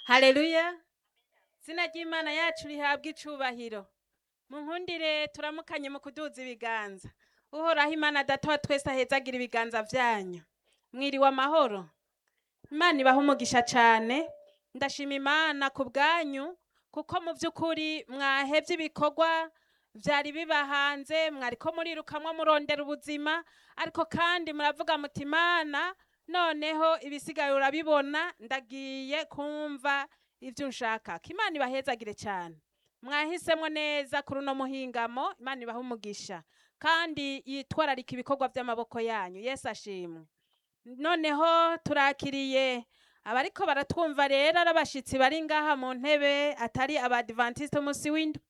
haleluya izina ry'imana yacu rihabwa icubahiro mu nkundire turamukanye mu kuduza ibiganza uhoraho imana data wa twese ahezagira ibiganza vyanyu mwiriwe amahoro imana ibaha umugisha cane ndashima imana ku bwanyu kuko mu vy'ukuri mwahevye ibikorwa vyari biba hanze mwariko murirukamwo murondera ubuzima ariko kandi muravuga muti imana noneho ibisigaye urabibona ndagiye kumva ivyo unshaka imana ibahezagire cane mwahisemwo neza kuri uno muhingamo imana ibaha umugisha kandi yitwararika ibikorwa vy'amaboko yanyu yesu ashimwe noneho turakiriye abariko baratwumva rero ari abashitsi bari ngaha mu ntebe atari abadivantiste umunsi w'indwi